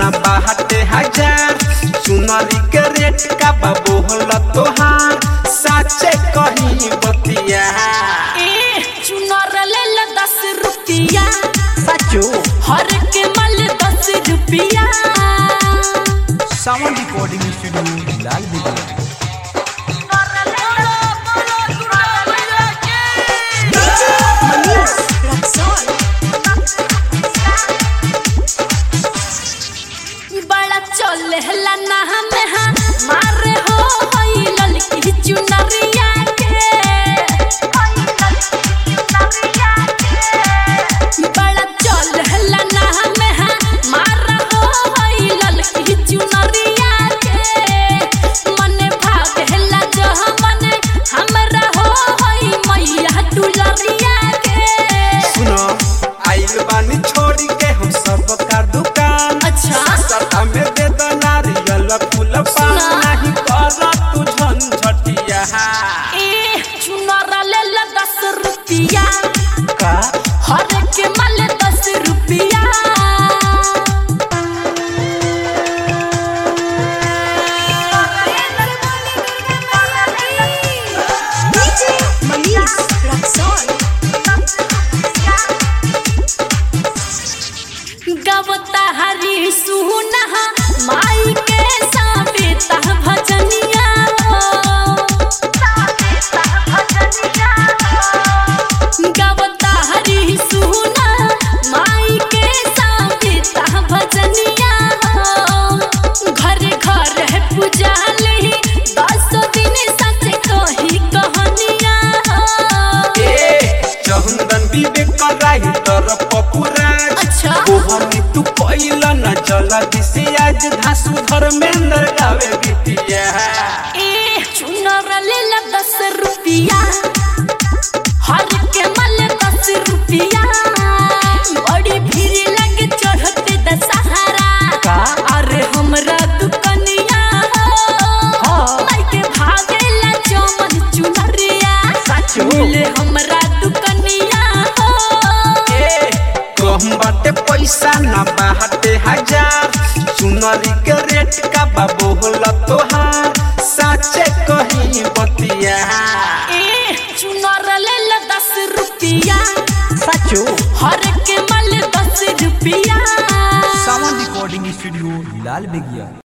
न बाहटे हजार चुनरी के रेट का बाबू होला तोहार साचे कहीं बतिया ए चुनर ले ला दस रुपया सचो हर के मल दस रुपया सावन रिकॉर्डिंग स्टूडियो लाल बिगड़ बड़ा चले हला ना हमें हाँ मारे हो होई ललकी चुनरिया के बड़ा चले हला ना हमें हाँ मारा हो होई ललकी चुनरिया के मने भाग हला जो हमने हमरा हो होई मैया दुलरिया के सुनो आइल बानी छोड़ी के हम सब का दुकान अच्छा। सस्ता में दे दो नारियल फूल पान सुना। नहीं कर तू झंझटिया ए चुनर ले ला दस रुपया का हर के मल दस रुपया गवता हरी सुना माई के साबेता भजनिया गवता हरी सुना माई के साबेता भजनिया घर घर है पुजाली दस दिन सच कही कहानिया ए चंदन विवेक कराई तर पपुराज अच्छा। ओहनी तू पहिला न चला दिसे आज धासु धर्मेंद्र गावे बिटिया ए चुनर ले ला दस रुपया हर के मल दस रुपया बड़ी भीड़ लगे चढ़ते दशहरा का अरे हमरा दुकनिया हाँ। माई के भागेला चमन चुनरिया सचो। मिले हमरा दुकनिया ए कम बाटे पैसा ना बाटे हजार चुनरी के रेट का बाबू होला तोहार साचे कहीं बतिया ए चुनर ले ला दस रुपया सचो हर के मल दस रुपया सावन रिकॉर्डिंग स्टूडियो लाल बिगिया